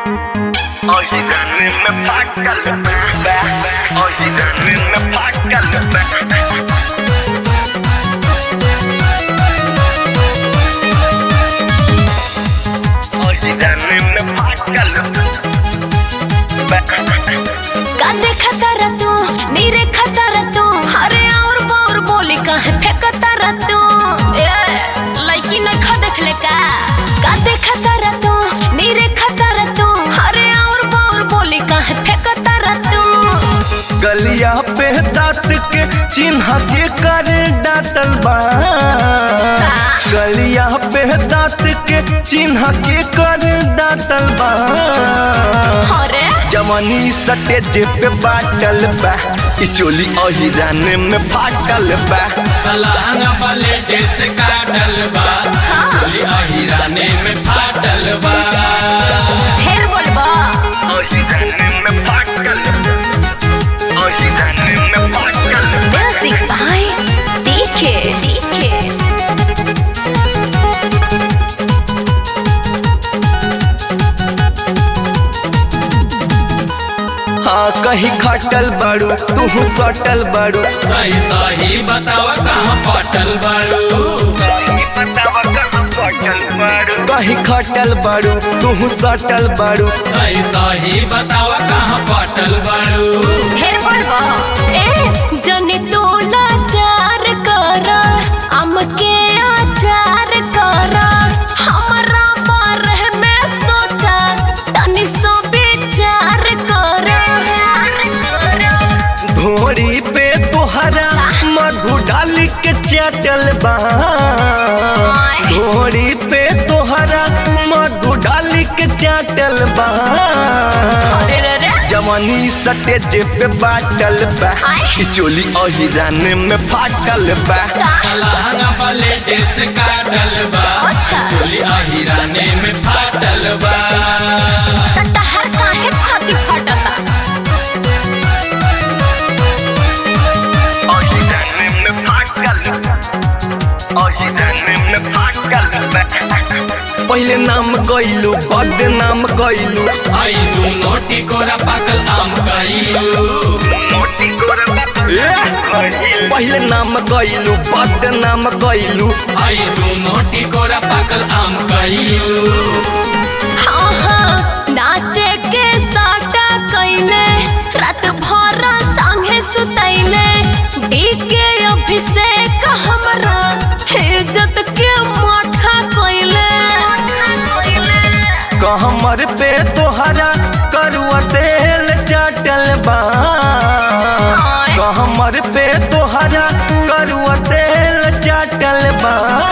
Oye, dame me págalo, Oye, dame me págalo, Oye, dame me págalo, का देखता रह तू नीरे खाता रह तू अरे और बोर बोली काहे फेंकता रह तू ए लड़की नहीं खा देखले का का देखता रह तू नीरे खाता रह तू अरे और बोर बोली काहे फेंकता रह तू गलिया पे दांत के चिन्ह के कर डाटल बा गलिया पे दांत के चिन्ह के कर डाटल बा अरे जवानी सटेज पे बाटल बा ई चोली अहिरान में फाटल बा लहंगा पलेटे से काटल बा चोली अहिराने में फाटल बा ढेर बोलबा Oye, dame me págalo, Oye, dame me págalo, music भाई देखे देखे हाँ कहीं खटल बाड़ू तू सटल बाड़ू सही सही बतावा कहाँ पटल बारू बतावा कहाँ पटल बारू कहीं खटल बाड़ू तू सटल बाड़ू सही सही बतावा कहाँ पटल बारू ढेर बोलबा ए जनी तू लाचार कर हमके आचार कर हमरा बारे में सोचा तनी सो विचार कर धोरी पे तोहरा मधु डाल के चटल बा धोरी पे तोहरा मधु डाल के चटल बा अरे रे रे जवानी सटेज पे बाटल बा ई चोली अहिरान में फाटल बा लहंगा पलेटे से काटल बा अच्छा। चोली अहिराने में फाटल बा तहर काहे छाती फटता Oye, dame me págalo, Oye, dame me págalo, पहले नाम गइलू बद नाम गइलू आई तू नोटी कोरा पाकल आम कइलू मोटी गोरा पहले नाम गइलू बद नाम गइलू आई तू नोटी कोरा पाकल आम कइलू हाँ हाँ नाचे के साटा कैले रात भर संगे सुतैले डीके अभिषेक हमरा इज्जत के माथा कैले कहमर पे तोहरा करुआ तेल चटल बा कहमर पे तोहरा करुआ तेल चटल बा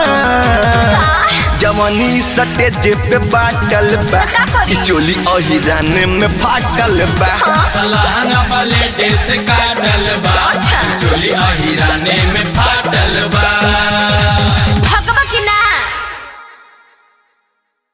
जवानी सटेज पे बाटल बा ई चोली अहिरान में फाटल बा लहंगा पलेटे से काटल बा अच्छा। चोली अहिराने में फाटल